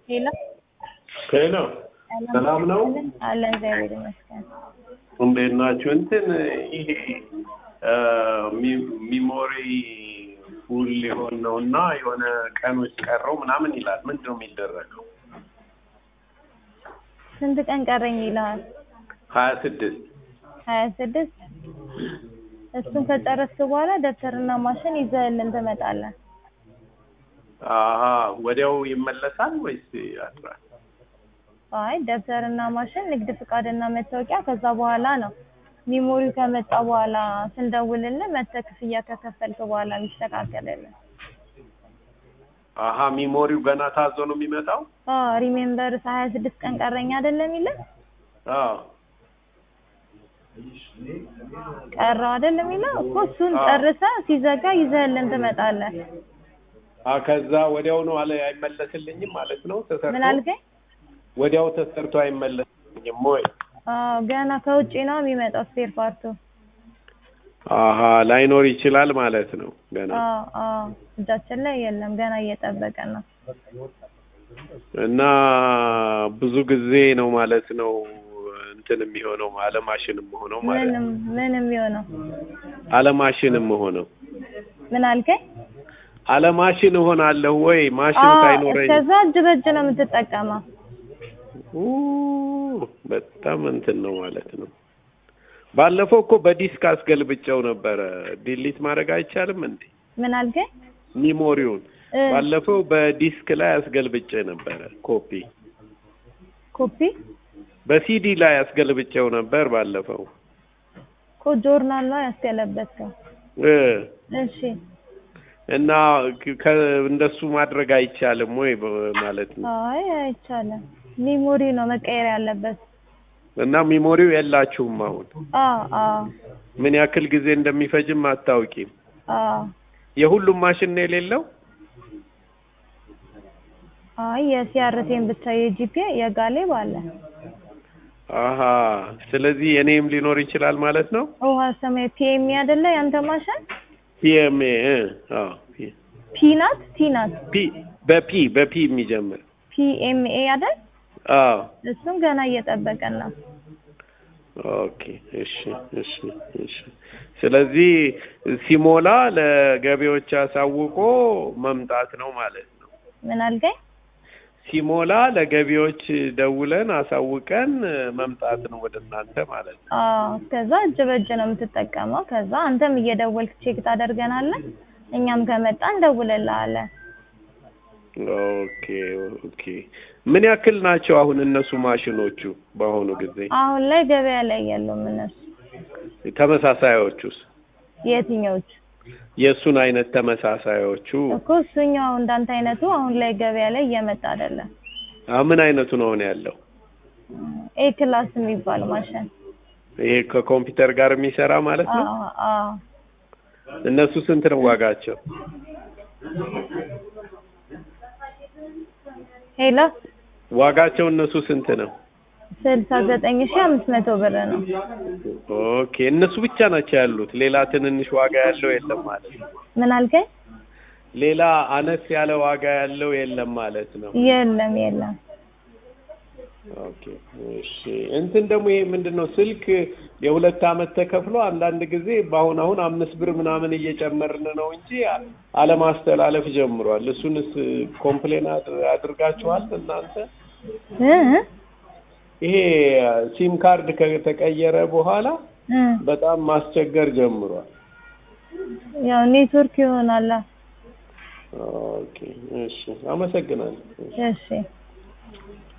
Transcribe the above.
ሄሎ ሄሎ ሰላም ነው? አለ እግዚአብሔር ይመስገን። እንዴት ናችሁ? እንትን ይሄ ሚሞሪ ፉል ሊሆን ነው እና የሆነ ቀኖች ቀረው ምናምን ይላል። ምንድን ነው የሚደረገው? ስንት ቀን ቀረኝ ይልሃል? ሀያ ስድስት ሀያ ስድስት እሱን ከጨረስክ በኋላ ደብተርና ማሽን ይዘህልን ትመጣለህ። አሀ ወዲያው ይመለሳል ወይስ ያድራል? አይ ደብተርና ማሽን፣ ንግድ ፍቃድና መታወቂያ ከዛ በኋላ ነው። ሚሞሪው ከመጣ በኋላ ስንደውልልህ መተህ ክፍያ ከከፈልክ በኋላ የሚስተካከልልህ። አሀ ሚሞሪው ገና ታዞ ነው የሚመጣው? አዎ ሪሜምበር ሀያ ስድስት ቀን ቀረኝ አይደለም የሚልህ አዎ ቀረው አይደለም የሚለው እኮ እሱን አዎ። ጨርሰህ ሲዘጋ ይዘህልን ትመጣለህ። አ ከዛ ወዲያው ነው አለ አይመለስልኝም ማለት ነው ተሰርቶ ምን አልከኝ? ወዲያው ተሰርቶ አይመለስልኝም ወይ? አዎ ገና ከውጭ ነው የሚመጣው ስፔር ፓርቱ። አሀ ላይኖር ይችላል ማለት ነው ገና አዎ አዎ እጃችን ላይ የለም ገና እየጠበቀን ነው። እና ብዙ ጊዜ ነው ማለት ነው እንትን የሚሆነው አለማሽንም ሆነው ማለት ነው ምንም ምንም የሆነው አለማሽንም ሆነው ምን አልከኝ? አለማሽን እሆናለሁ ወይ ማሽን አዎ ሳይኖረኝ እስከዛ እጅ በእጅ ነው የምትጠቀመው። ኡ በጣም እንትን ነው ማለት ነው። ባለፈው እኮ በዲስክ አስገልብጨው ነበረ። ዲሊት ማድረግ አይቻልም እንዴ? ምን አልከኝ? ሚሞሪውን እ ባለፈው በዲስክ ላይ አስገልብጬ ነበረ ኮፒ ኮፒ በሲዲ ላይ አስገልብጨው ነበር ባለፈው እኮ ጆርናል ነው ያስገለበጥከው። እ እሺ እና ከ- እንደሱ ማድረግ አይቻልም ወይ በ- ማለት ነው። አይ አይቻልም። ሚሞሪ ነው መቀየር ያለበት። እና ሚሞሪው የላችሁም አሁን አዎ አዎ ምን ያክል ጊዜ እንደሚፈጅም አታውቂም። አዎ የሁሉም ማሽን ነው የሌለው? አይ የሲአርቴን ብቻ የጂፒ የጋሌብ አለ። አሀ ስለዚህ የኔም ሊኖር ይችላል ማለት ነው። ውሃ ሰማያዊ ፒኤም አይደለ ያንተ ማሽን? ፒኤምኤ አዎ ፒ ፒ ናት ቲ ናት ፒ በፒ በፒ የሚጀምር ፒኤምኤ አይደል? አዎ እሱም ገና እየጠበቀን ነው። ኦኬ እሺ እሺ እሺ ስለዚህ ሲሞላ ለገቢዎች አሳውቆ መምጣት ነው ማለት ነው። ምን አልከኝ? ሲሞላ ለገቢዎች ደውለን አሳውቀን መምጣት ነው ወደ እናንተ ማለት ነው። አዎ ከዛ እጅ በእጅ ነው የምትጠቀመው። ከዛ አንተም እየደወልክ ቼክ ታደርገናለህ፣ እኛም ከመጣ እንደውልልሃለን። ኦኬ ኦኬ ምን ያክል ናቸው አሁን እነሱ ማሽኖቹ በአሁኑ ጊዜ አሁን ላይ ገበያ ላይ የሉም እነሱ። ተመሳሳዮቹስ የትኞቹ የእሱን አይነት ተመሳሳዮቹ እኮ እሱኛው እንዳንተ አይነቱ አሁን ላይ ገበያ ላይ እየመጣ አይደለም። አ ምን አይነቱ ነው አሁን ያለው? ኤ ክላስ የሚባል ማሽን። ይሄ ከኮምፒውተር ጋር የሚሰራ ማለት ነው። አዎ አዎ እነሱ ስንት ነው ዋጋቸው? ሄሎ ዋጋቸው እነሱ ስንት ነው? ስልሳ ዘጠኝ ሺህ አምስት መቶ ብር ነው። ኦኬ እነሱ ብቻ ናቸው ያሉት፣ ሌላ ትንንሽ ዋጋ ያለው የለም ማለት ነው። ምን አልከኝ? ሌላ አነስ ያለ ዋጋ ያለው የለም ማለት ነው። የለም የለም። ኦኬ እሺ። እንትን ደግሞ ይሄ ምንድን ነው ስልክ የሁለት አመት ተከፍሎ አንዳንድ ጊዜ በአሁን አሁን አምስት ብር ምናምን እየጨመርን ነው እንጂ አለማስተላለፍ ጀምሯል። እሱንስ ኮምፕሌን አድ- አድርጋችኋል እናንተ? እ ይሄ ሲም ካርድ ከተቀየረ በኋላ እ በጣም ማስቸገር ጀምሯል። ያው ኔትወርክ ይሆናል። ኦኬ እሺ፣ አመሰግናለሁ። እሺ